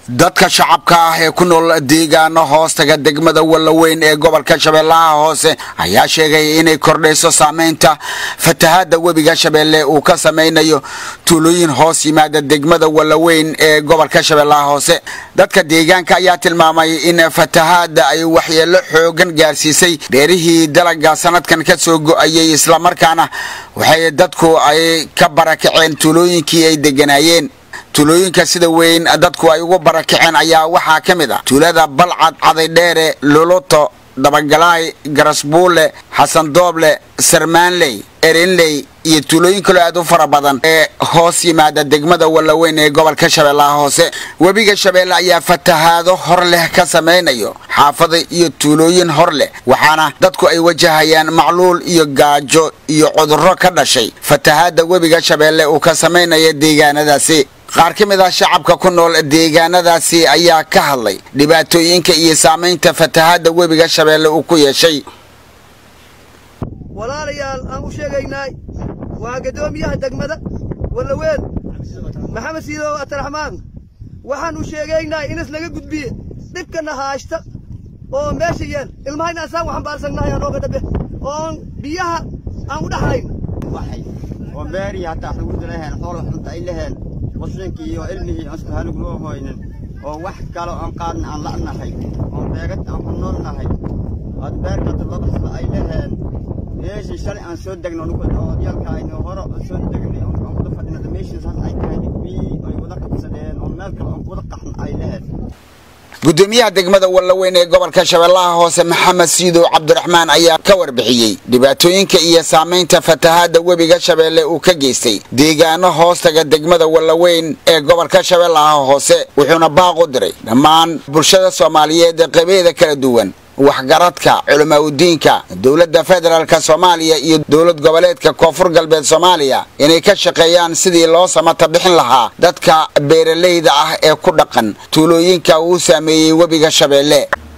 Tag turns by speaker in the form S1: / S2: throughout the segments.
S1: dadka shacabka ah ee ku nool deegaano hoostaga degmada wallaweyn ee gobolka shabeellaha hoose ayaa sheegay inay kordhayso saameynta fatahaadda webiga shabeelle uu ka samaynayo tuulooyin hoos yimaada degmada wallaweyn ee gobolka shabeellaha hoose dadka deegaanka ayaa tilmaamay in fatahaadda ay waxyeello xoogan gaarsiisay beerihii dalaga sanadkan ka soo go'ayay islamarkaana waxay dadku ay ka barakaceen tuulooyinkii ay degganaayeen tuulooyinka sida weyn dadku ay ugu barakaceen ayaa waxaa ka mid ah tuulada balcad cadaydheere loloto dabagalaay garasbuule xasan dooble sarmaanley erinley iyo tuulooyin kaloo aad u fara badan ee hoos yimaada degmada wallaweyn ee gobolka shabeellaha hoose webiga shabeelle ayaa fatahaado hor leh ka samaynayo xaafada iyo tuulooyin hor leh waxaana dadku ay wajahayaan macluul iyo gaajo iyo cudurro ka dhashay fatahaadda webiga shabeelle uu ka samaynaya deegaanadaasi qaar ka mid ah shacabka ku nool deegaanadaasi ayaa ka hadlay dhibaatooyinka iyo saamaynta fatahaadda webiga shabeelle uu ku yeeshay
S2: walaalayaal aan u sheegaynay waa gaddoomiyaha degmada wallaweyn maxamed siidow abdiraxmaan waxaan u sheegaynay inas laga gudbiye dhibkana haashta oo meesha yeel ilmahayna asaan waxaan baarsannahay anooga dhabe oon biyaha aan u dhaxayn
S3: oo beerii hataa xuguda laheen xoola xunta ay laheen qashinkii iyo ilmihii aan isku halug loo hoynin oo wax kale aan qaadna aan la'nahay oo beegad aan ku noolnahay ood beerkata laba sila ay laheen meeshii shalay aan soo degno odyaalka aynu hore aan soo degnay aan kuda fadhinada meeshii saas ay tahay biyii ay wada qabsadeen oo meel kale aan kuwada qaxna ay laheen
S1: gudoomiyaha degmada wallaweyn ee gobolka shabeellaha hoose maxamed siidow cabdiraxmaan ayaa ka warbixiyey dhibaatooyinka iyo saamaynta fatahaadda webiga shabeelle uu ka geystay deegaano hoostaga degmada wallaweyn ee gobolka shabeellaha hoose wuxuuna baaq u diray dhammaan bulshada soomaaliyeed ee qabeeda kala duwan waxgaradka culamaauddiinka dowladda federaalk soomaaliya iyo dowlad goboleedka koonfur galbeed soomaaliya inay ka shaqeeyaan sidii loo samata bixin lahaa dadka beeralayda ah ee ku dhaqan tuulooyinka uu saameeyey webiga shabeelle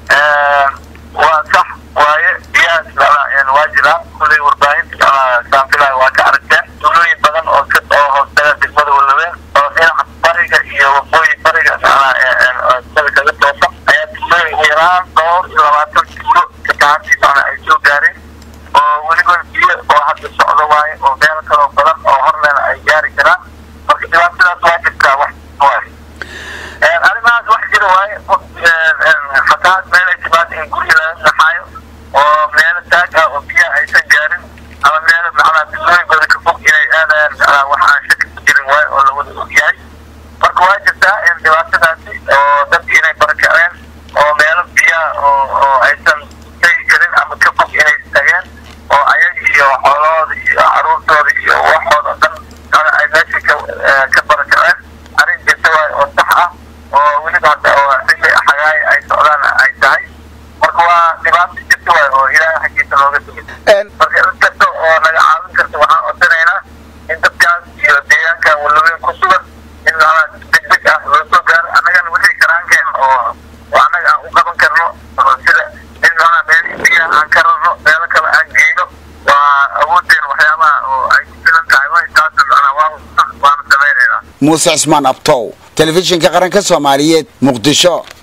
S4: waa sax waaye biyahaas waa jiraan kulay warbaahinta saanfilaha waa ka aragteen tuulooyin badan oo oo hoostaga degmada wallaweyn oo dhinaca bariga iyo waqooyi bariga sida kaga toosa ayaa tuulooyin yaraan dhowr iyo labaatan tuulo fatahaadtiisana ay soo gaareen oo weliba biyo oo hadda socdo waaye oo meelo kaloo badan oo horleena ay gaari karaan marka dhibaatadaas waa jirtaa wax waaye arrimahaas wax jira waaye fatahaad meel ay timaado in gurya laga saxaayo oo meelo taag ah oo biyaha aysan gaarin ama meelo macnaha tuulooyinkooda ka fog inay aadayaan macnaha wax aan shaki ku jirin waaye oo lawada og yahay marka waa jirtaa in dhibaatadaasi oo dadki inay barakaceen oo meelo biyaha oo oo aysan tegi karin ama ka fog inay tageen oo ayaga iyo xoolahooda iyo caruurtooda iyo waxooda o dhan mana ay meesha ka ka barakaceen arrin jirta waaye oo sax ah oo weliba hadda oo xilli xagaay ay socdaan ay tahay marka waa dhibaato jirta waaye oo ilaahay xaggiisa looga tegin marka in kasta oo naga caawin karta waxaan codsanaynaa in dadkaas iyo deegaankan wallaweyn ku sugan in macnaha degdeg ah loo soo gaaro annagana wixii karaankeen oo oo annaga aan u qaban karno sida in macnaha meel biyaha aan ka rarno meelo kale aan geyno waa awoodeen waxyaabaha oo ay ku filan tahay way taas macnaha waa waana samaynaynaa
S1: muuse cismaan abtow telefishinka qaranka soomaaliyeed muqdisho